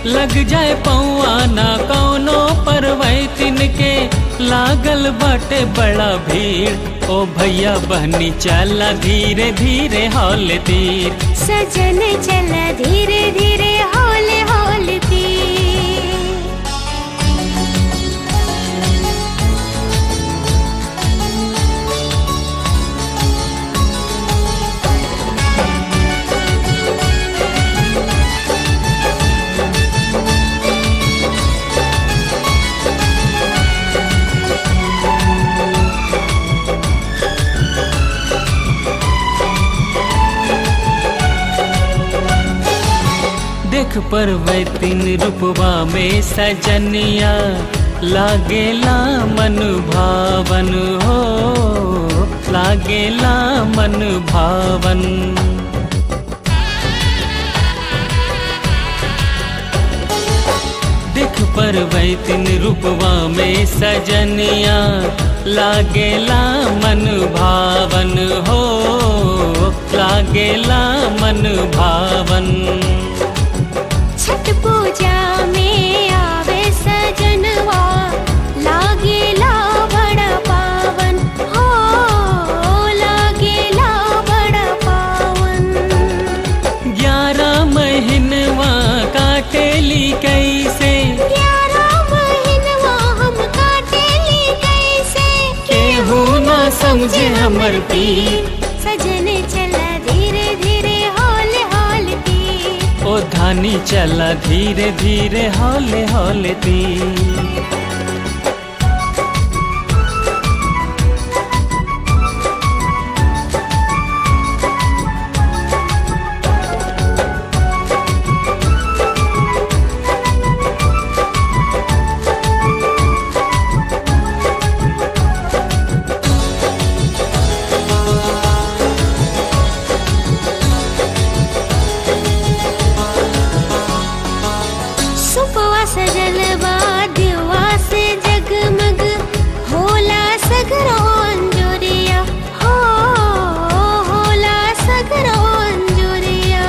लग जाए पौआ ना कौनो परवैतिन के लागल बाटे बड़ा भीड़ ओ भैया बहनी चला धीरे धीरे हौल तीर सजन चला धीरे धीरे हौले हौलती देख परवैतिन रूपवा में सजनिया लागेला मन भावन हो लागेला मन भावन देख परवैतिन रूपवा में सजनिया लागेला मन भावन हो लागेला मन भावन छठ पूजा में आवे सजनवा लागेला बड़ा पावन हो लागेला बड़ा पावन ग्यारह महीनवा काटेली कैसे ग्यारह महीनवा हम काटेली कैसे केहू ना समझे हमर पीर सजन चला धीरे धीरे हौल हौलती ओ धानी चला धीरे धीरे हौले हौले तीर सुपवा सजलवा दिवा से जगमग होला सगरो अंजुरिया हो होला सगरो अंजुरिया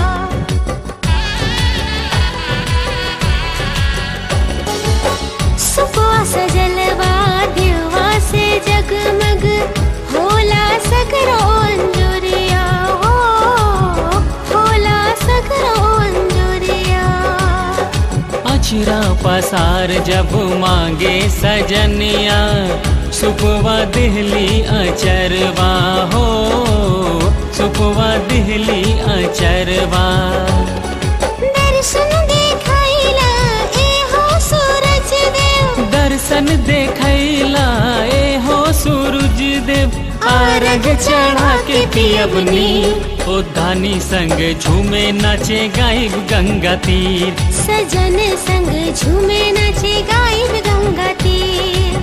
सुपवा सजलवा दिवा से जगमग होला सगरो अंजुरिया हो होला सगरो अंजुरिया अचरा पसार जब मांगे सजनिया सुपवा दिहली अचरवा हो सुपवा दिहली अचरवा दर्शन देखाइला ए हो सूरज देव दर्शन देखैला ए हो सूरज देव आरग चढ़ा के पियबनी ओ धानी संग झूमे नाचे गायब गंगा तीर सजन संग झूमे नाचे गायब गंगा तीर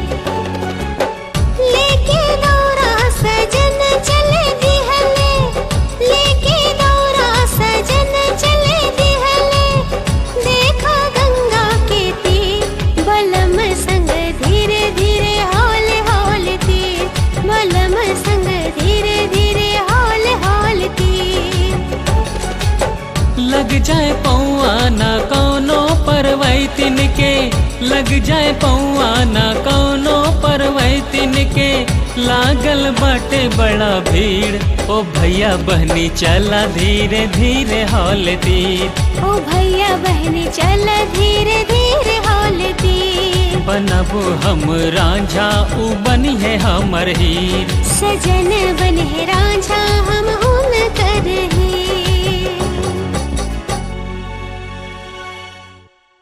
लेके दौरा सजन चले दिहले लेके दौरा सजन चले दिहले देखा गंगा के तीर बलम संग धीरे धीरे हौले हौले तीर बलम संग धीरे धीरे हौले हौले तीर लग जाए पौआ ना कौनो परवैतिन के लग जाए पौआ ना कौनो परवैतिन के लागल बाटे बड़ा भीड़ ओ भैया बहनी चला धीरे धीरे हौल तीर ओ भैया बहनी चल धीरे धीरे हौलती बनबो हम रांझा उ बनी है हमर हीर सजन बन है